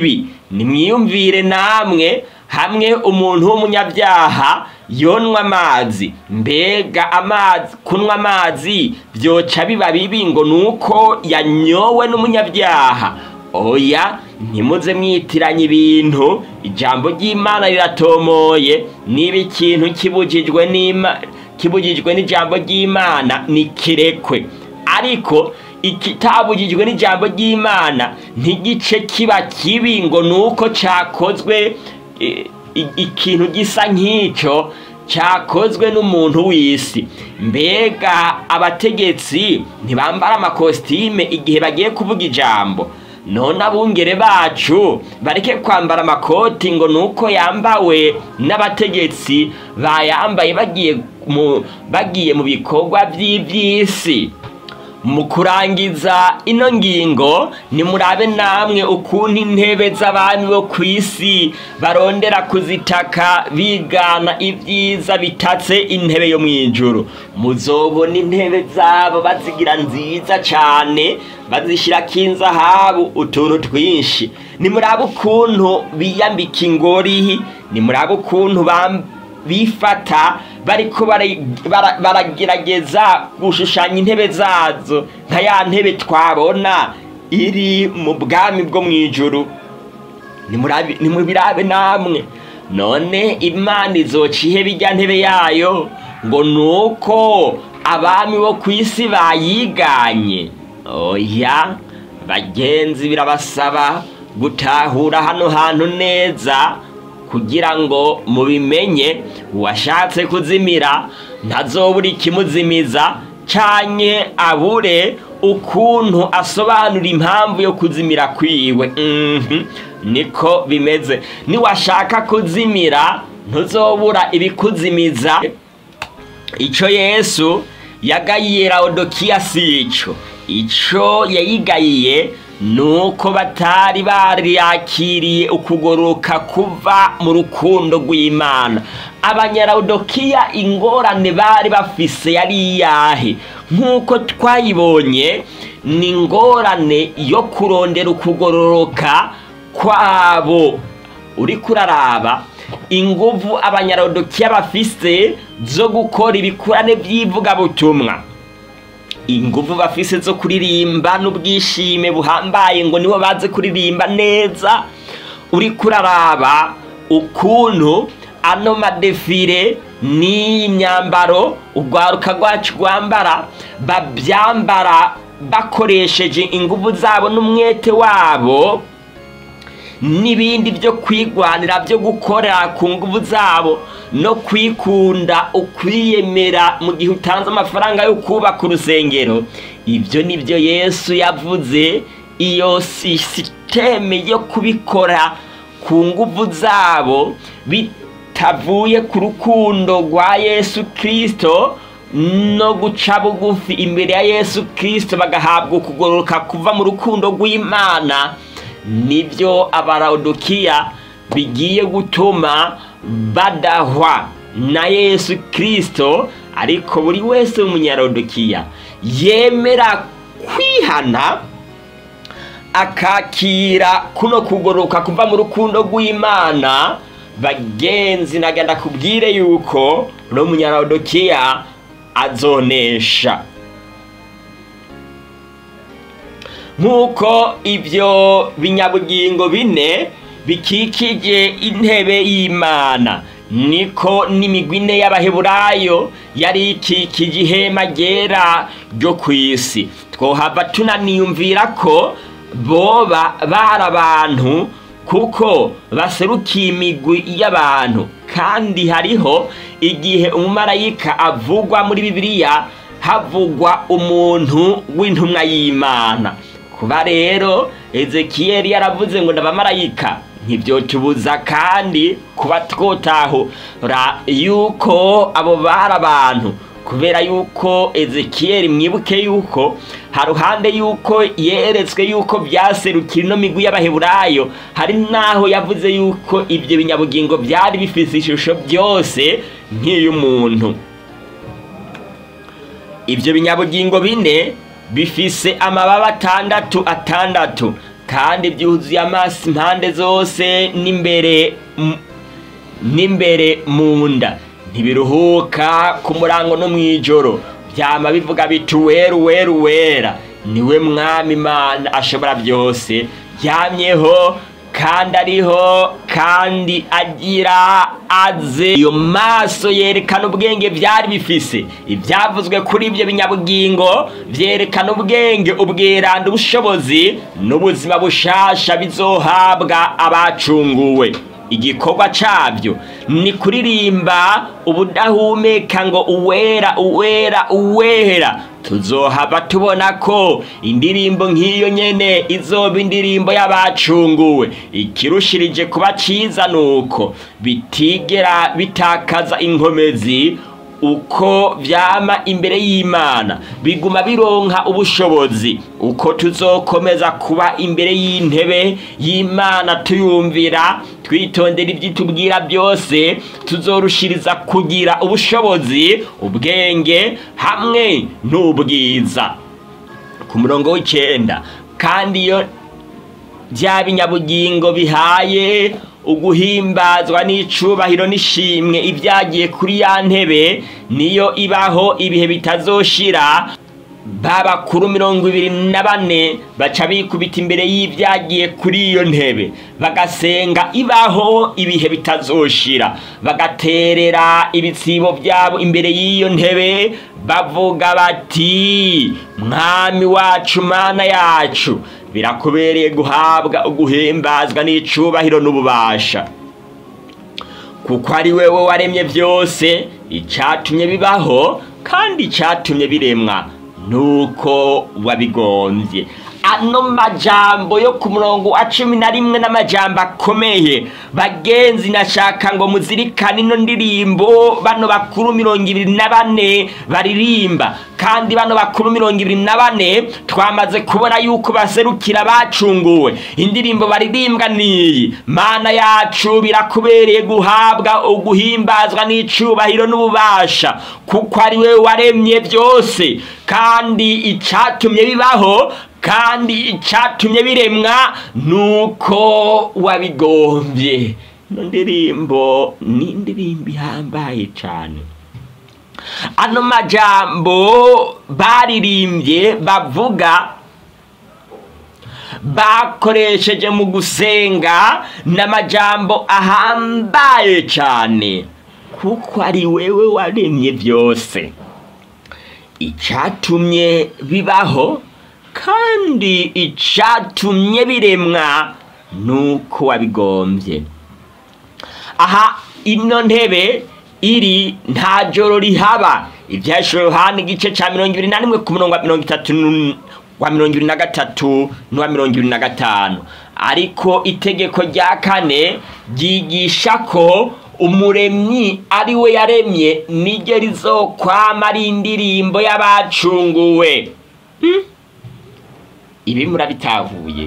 nimwiyumvire namwe hamwe umuntu w'umunyabyaha yonwa amazi mbega amazi kunywa amazi byoca biba bibi ngo nuko yanyowe n'umunyabyaha oya ntimuze mwitiranya ibintu ijambo ry'imana riratomoye niba ikintu kibujijwe n'ima kibujijwe n'ijambo ry'imana ni kirekwe ariko ikitabujijwe n'ijambo ry'imana ntigice kiba kibi ngo nuko cyakozwe i- i- ikintu gisa nk'icyo cyakozwe n'umuntu w'isi mbega abategetsi ntibambara amakositime igihe bagiye kuvuga ijambo none abungere bacu bareke kwambara amakoti ngo nuko yambawe n'abategetsi bayambaye bagiye mu bagiye mu bikorwa by'iby'isi mu kurangiza ino ngingo nimurabe namwe ukuntu intebe z'abami bo ku isi barondera kuzitaka bigana ibyiza bitatse intebe yo mu ijuru muzobona intebe zabo bazigira nziza cyane bazishyirako inzahabu utuntu twinshi nimurabe ukuntu biyambika ingori nimurabe ukuntu bam bifata bariko bara- bara- baragerageza gushushanya intebe zazo nka ya ntebe twabona iri mu bwami bwo mu ijuru Nimurabi- nimubirabe namwe none imana izoca ihe bijya ntebe yayo ngo nuko abami bo ku isi bayiganye oya bagenzi birabasaba gutahura hano hantu neza kugira ngo mubimenye uwashatse kuzimira ntazobura ikimuzimiza canke abure ukuntu asobanura impamvu yo kuzimira kwiwe Mhm, niko bimeze niwashaka kuzimira ntuzobura ibikuzimiza ico yesu yagayiye laodikiya si ico ico yayigayiye nuko batari bariyakiriye ukugororoka kuva mu rukundo rw'imana abanyaraudokiya ingorane bari bafise yari iyahe nk'uko twayibonye ni ingorane yo kurondera ukugororoka kwabo uriko uraraba inguvu abanyarodokiya bafise zo gukora ibikurane by'ivugabutumwa inguvu bafise zo kuririmba n'ubwishime buhambaye ngo nibo bazi kuririmba neza uriko uraraba ukuntu ano madefire n'iyi myambaro urwaruka rwacu rwambara babyambara bakoresheje inguvu zabo n'umwete wabo n'ibindi byo kwigwanira byo gukora ku nguvu zabo no kwikunda ukwiyemera mu gihe utanze amafaranga yo kubaka urusengero ibyo ni byo yesu yavuze iyo sisiteme yo kubikora ku nguvu zabo bitavuye ku rukundo rwa yesu kirisito no guca bugufi imbere ya yesu kirisito bagahabwa ukugororoka kuva mu rukundo rw'imana nibyo abarawudukiya bigiye gutuma badahwa na yesu kirisito ariko buri wese w'umunyarawudukiya yemera kwihana akakira kuno kugoroka kuva mu rukundo rw'imana bagenzi nagenda kubwire yuko no munyarawudukiya azonesha nk'uko ibyo binyabugingo bine bikikije intebe y'imana niko n'imigwi ine y'abaheburayo yari ikikije ihema ryera ryo ku isi twohava tunaniyumvira ko boba bari abantu kuko baserukiye imigwi y'abantu kandi hariho igihe umumarayika avugwa muri bibiliya havugwa umuntu w'intumwa y'imana kuba rero ezekiyeli yaravuze ngo n'abamarayika ntibyotubuza kandi kuba twotahura yuko abo bari abantu kubera yuko ezekiyeli mwibuke yuko haruhande yuko yeretswe yuko byaserukira ino migwi y'abaheburayo hari n'aho yavuze yuko ibyo binyabugingo byari bifite ishusho byose nk'iy'umuntu ibyo binyabugingo bine bifise amababa atandatu atandatu kandi byuzuye amaso impande zose n'imbere m- n'imbere mu nda ntibiruhuka ku murango no mu ijoro byama bivuga biti weru weru wera niwe mwami imana ashobora byose yamyeho kandi ariho kandi agira aze iyo maso yerekana ubwenge byari bifise ibyavuzwe kuri ibyo binyabugingo byerekana ubwenge ubwiranda ubushobozi n'ubuzima bushasha bizohabwa abacunguwe igikorwa cyabyo ni kuririmba ubudahumeka ngo uwera uwera uwera tuzohava tubona ko indirimbo nk'iyo nyene izoba indirimbo y'abacunguwe ikirushirije kuba ciza nuko bitigera bitakaza inkomezi uko vyama imbere y'imana biguma bironka ubushobozi uko tuzokomeza kuba imbere y'intebe y'imana tuyumvira twitondera ivyitubwira byose tuzorushiriza kugira ubushobozi ubwenge hamwe n'ubwiza ku murongo w'icenda kandi iyo bya binyabugingo bihaye uguhimbazwa n'icubahiro n'ishimwe ibyagiye kuri ya ntebe niyo ibaho ibihe bitazoshira babakuru mirongo ibiri na bane baca bikubita imbere y'ibyagiye kuri iyo ntebe bagasenga ibaho ibihe bitazoshira bagaterera ibitsibo byabo imbere y'iyo ntebe bavuga bati mwami wacu mana yacu birakubereye guhabwa uguhimbazwa n'icubahiro n'ububasha kuko ari wewe waremye byose icyatumye bibaho kandi icyatumye biremwa nuko wabigombye ano majambo yo ku murongo wa cumi na rimwe n'amajambo akomeye bagenzi nashaka ngo muzirikane ino ndirimbo bano bakuru mirongo ibiri na bane baririmba kandi bano bakuru mirongo ibiri na bane twamaze kubona yuko baserukira bacunguwe indirimbo baririmbwa niyi mana yacu birakubereye guhabwa uguhimbazwa n'icubahiro n'ububasha kuko ari we waremye byose kandi icyatumye bibaho kandi icyatumye biremwa nuko wabigombye ino ndirimbo ni indirimbo ihambaye cyane ano majambo baririmbye bavuga bakoresheje mu gusenga n'amajambo ahambaye cyane kuko ari wewe waremye byose icyatumye bibaho kandi icyatumye biremwa nuko wabigombye aha ino ntebe iri nta joro rihaba ibyashiro yohani igice cya mirongo ibiri na rimwe ku murongo wa mirongo itatu nu- wa mirongo ibiri na gatatu n'uwa mirongo ibiri na gatanu ariko itegeko rya kane ryigisha ko umuremyi ari we yaremye niryo rizokwama ari indirimbo y'abacunguwe Hmm? ibi murabitahuye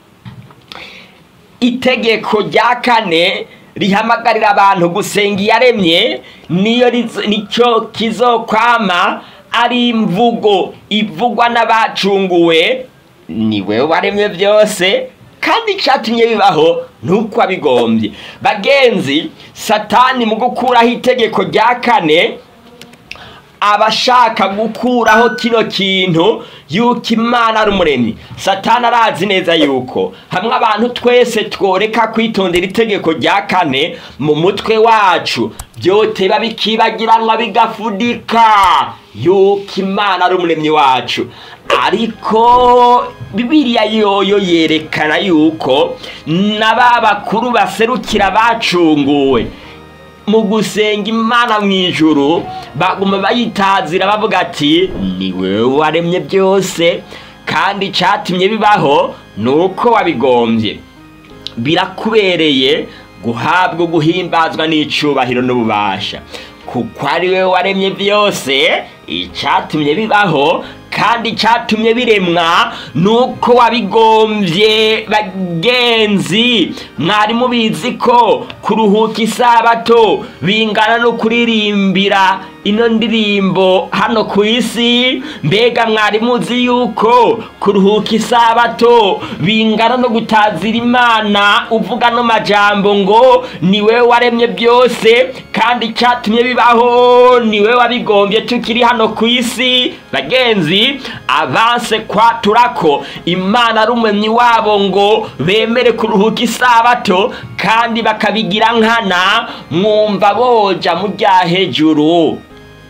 itegeko rya kane rihamagarira abantu gusenga iyaremye niyo rizo- nicyo kizokwama ari imvugo ivugwa n'abacunguwe ni wewe waremye byose kandi icyatumye bibaho nuko wabigombye bagenzi satani mu gukuraho itegeko rya kane abashaka gukuraho kino kintu yuko imana ari umuremyi satani arazi neza yuko hamwe abantu twese tworeka kwitondera itegeko rya kane mu mutwe wacu byoteba bikibagiranwa bigafudika yuko imana ari umuremyi wacu ariko bibiliya yoyo yerekana yuko na ba bakuru baserukira bacunguwe mu gusenga imana mu ijuru baguma bayitazira bavuga ati ni wewe waremye byose kandi icyatumye bibaho ni uko wabigombye birakubereye guhabwa guhimbazwa n'icubahiro n'ububasha kuko ari we waremye byose icyatumye bibaho kandi icyatumye biremwa ni uko wabigombye bagenzi mwari mubizi ko kuruhuka isabato bingana no kuririmbira ino ndirimbo hano ku isi mbega mwari muzi yuko kuruhuka isabato bingana no gutazira imana uvuga no majambo ngo niwe waremye byose kandi icyatumye bibaho niwe wabigombye tukiri hano ku isi bagenzi avanse kwatura ko imana ari umwemyi wabo ngo bemere kuruhuka isabato kandi bakabigira nkana mwumva boja mu rya hejuru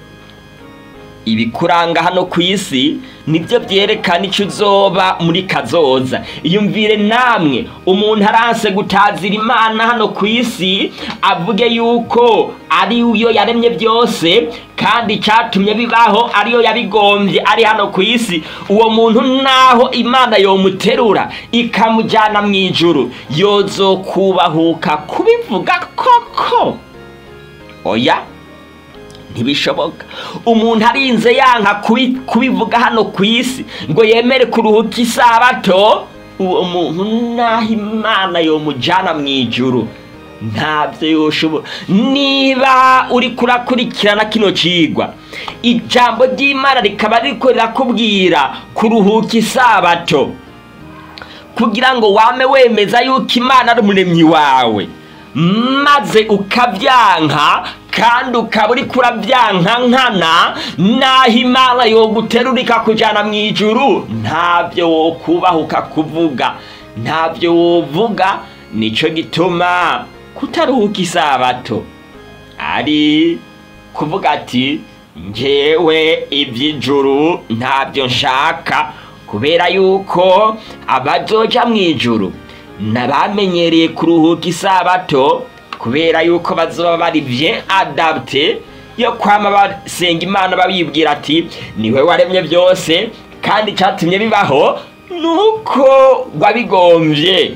ibikuranga hano ku isi nibyo byerekana icyo uzoba muri kazoza iyumvire namwe umuntu aranse gutazira imana hano ku isi avuge yuko ari yo yaremye byose kandi icyatumye bibaho ariyo yabigombye ari hano ku isi uwo muntu naho imana yomuterura ikamujyana mu ijuru yozo kubahuka kubivuga koko oya ntibishoboka umuntu arinze yanka kubivuga hano ku isi ngo yemere kuruhuka isabato uwo muntu naho imana yomujyana mu ijuru ntabyo yoshobora niba uri kurakurikirana kino cigwa ijambo ry'imana rikaba riko rirakubwira kuruhuka isabato kugira ngo wame wemeza yuko imana ari umuremyi wawe maze ukabyanka kandi ukaba uri kurabyanka nkana naho imana yoguterura ikakujyana mu ijuru ntabyo wokubahuka kuvuga ntabyo wovuga nicyo gituma kutaruhuka isabato ari kuvuga ati ngewe iby'ijuru ntabyo nshaka kubera yuko abazoja mu ijuru nabamenyereye kuruhuka isabato kubera yuko bazoba bari bien adapte yo kwama basenga imana babibwira ati niwe waremye byose kandi icyatumye bibaho nuko wabigombye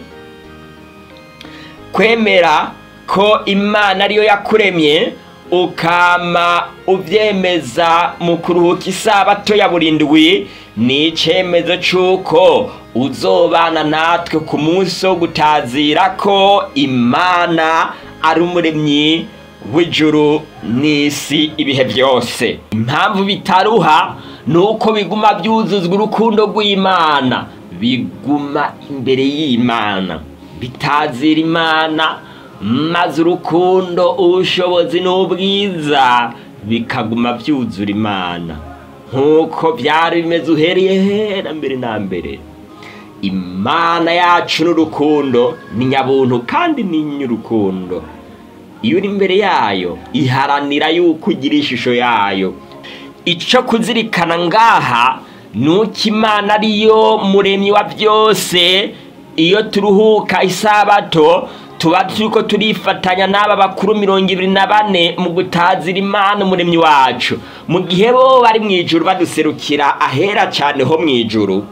kwemera ko imana ariyo yakuremye ukama ubyemeza mu kuruhuka isabato ya burindwi ni icyemezo cy'uko uzobana natwe ku munsi wo gutazira ko imana ari umuremyi w'ijuru n'isi ibihe byose impamvu bitaruha ni uko biguma byuzuzwa urukundo rw'imana biguma imbere y'imana bitazira imana maze urukundo ubushobozi n'ubwiza bikaguma byuzura imana nk'uko byari bimeze uhereye hera mbere na mbere imana yacu n'urukundo ni nyabuntu kandi ni ny'urukundo iyo uri imbere yayo iharanira yuko ugira ishusho yayo icyo kuzirikana ngaha ni uko imana ariyo muremyi wa byose iyo turuhuka isabato tuba turiko turifatanya n'aba bakuru mirongo ibiri na bane mu gutazira imana umuremyi wacu mu gihe bo bari mu ijuru baduserukira ahera cyane ho mu ijuru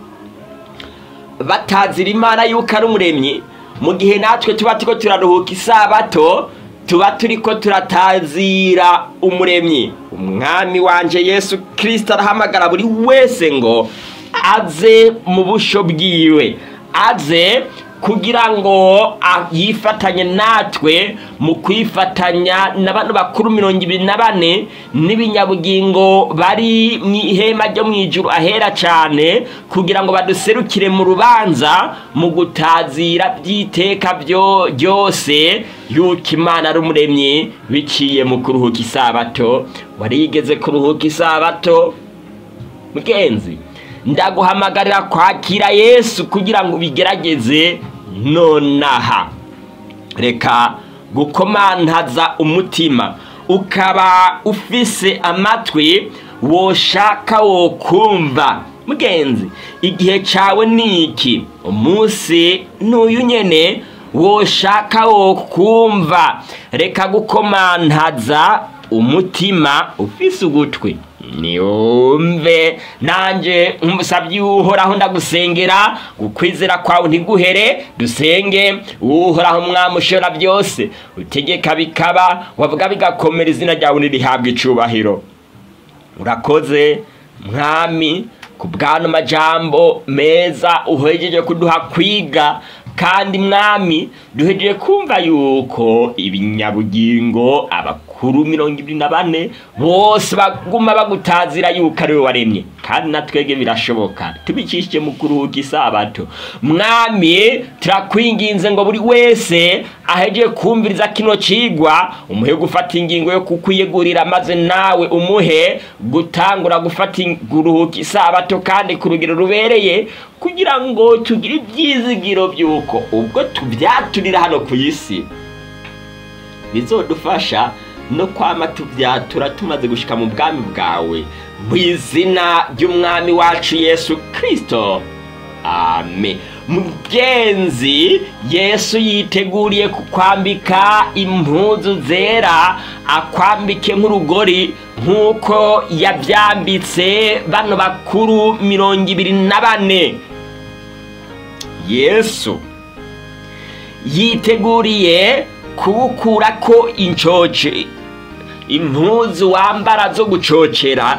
batazira imana yuko ari umuremyi mu gihe natwe tuba turiko turaruhuka isabato tuba turiko turatazira umuremyi umwami wanje yesu kirisita arahamagara buri wese ngo aze mu busho bwiwe aze kugira ngo yifatanye natwe mu kwifatanya na bano bakuru mirongo ibiri na bane n'ibinyabugingo bari mu ihema ryo mu ijuru ahera cyane kugira ngo baduserukire mu rubanza mu gutazira by'iteka byose yuko imana ari umuremyi biciye mu kuruhuka isabato warigeze kuruhuka isabato mugenzi ndaguhamagarira kwakira yesu kugira ngo ubigerageze nonaha reka gukomantaza umutima ukaba ufise amatwi woshaka wokumva mugenzi igihe cyawe ni iki umunsi n'uyu nyene woshaka wokumva reka gukomantaza umutima ufise ugutwi niwumve nanjye nk'umusabyi w'uhoraho ndagusengera ukwizera kwawe ntiguhere dusenge uhoraho umwami ushobora byose utegeka bikaba wavuga bigakomera izina ryawe ntirihabwe icubahiro urakoze mwami ku bwano majambo meza uhejeje kuduha kwiga kandi mwami duhejeje kumva yuko ibinyabugingo abakuru mirongo ibiri na bane bose baguma bagutazira yuko ari we waremye kandi natwege birashoboka tubicishije mu kuruhuka isabato mwami turakwinginze ngo buri wese ahejeje kumviriza kino cigwa umuhe gufata ingingo yo kukwiyegurira maze nawe umuhe gutangura gufata kuruhuka isabato kandi ku rugero rubereye kugira ngo tugire ibyizigiro by'uko ubwo tubyaturira hano ku isi bizodufasha no kwama tubyatura tumaze gushika mu bwami bwawe mu izina ry'umwami wacu yesu kirisito amen mugenzi yesu yiteguriye kukwambika impuzu zera akwambike nk'urugori nk'uko yabyambitse bano bakuru mirongo ibiri na bane yesu yiteguriye kuwukura ko incoce impuzu wambara zo gucocera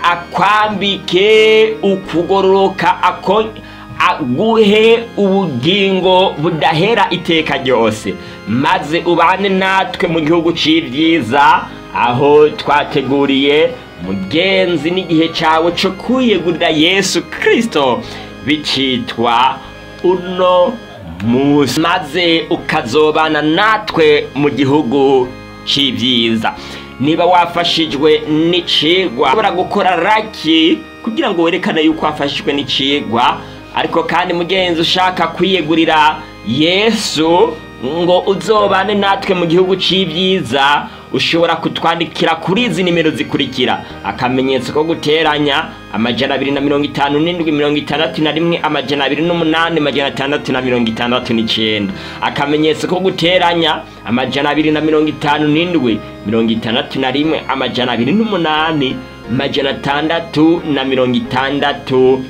akwambike ukugororoka ako aguhe ubugingo budahera iteka ryose maze ubane natwe mu gihugu c'ibyiza aho twateguriye mugenzi n'igihe cyawe cyo kwiyegurira yesu kirisito bicitwa uno munsi maze ukazobana natwe mu gihugu c'ibyiza niba wafashijwe n'icigwa ushobora gukora raki kugira ngo werekane yuko wafashijwe n'icigwa ariko kandi mugenzi ushaka kwiyegurira yesu ngo uzobane natwe mu gihugu c'ibyiza ushobora kutwandikira kuri izi nimero zikurikira akamenyetso ko guteranya amajana abiri na mirongo itanu n'indwi mirongo itandatu na rimwe amajana abiri n'umunani amajana atandatu na mirongo itandatu n'icenda akamenyetso ko guteranya amajana abiri na mirongo itanu n'indwi mirongo itandatu na rimwe amajana abiri n'umunani amajana atandatu na mirongo itandatu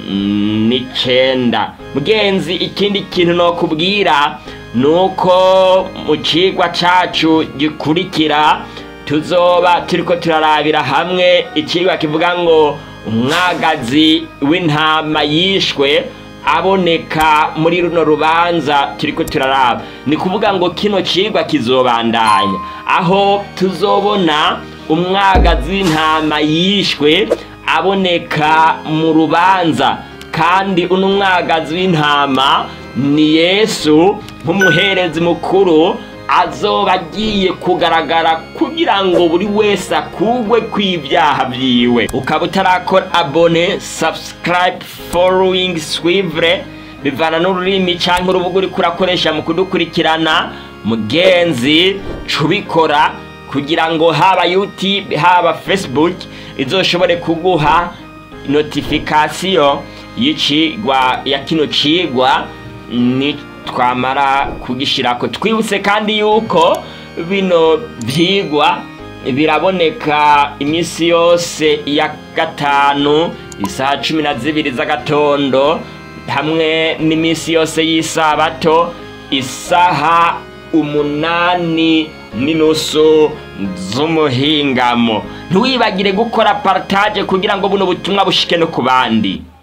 n'icenda mugenzi ikindi kintu nokubwira nuko mu cigwa cacu gikurikira tuzoba turiko turarabira hamwe icigwa kivuga ngo umwagazi w'intama yishwe aboneka muri runo rubanza turiko turaraba ni kuvuga ngo kino cigwa kizobandanya aho tuzobona umwagazi w'intama yishwe aboneka mu rubanza kandi uno mwagazi w'intama ni yesu nk'umuherezi mukuru azoba agiye kugaragara kugira ngo buri wese akugwe kw'ibyaha byiwe ukaba utarakora abone subscribe following swivre bivana n'ururimi cyangwa urubuga uri kurakoresha mu kudukurikirana mugenzi cubikora kugira ngo haba youtube haba facebook izoshobore kuguha notification y'icigwa ya kino cigwa ni twamara kugishirako twibutse kandi yuko bino vyigwa biraboneka iminsi yose ya gatanu isaha cumi na zibiri z'agatondo hamwe n'iminsi yose y'isabato isaha umunani n'inusu z'umuhingamo ntiwibagire gukora partage kugira ngo buno butumwa bushike no ku bandi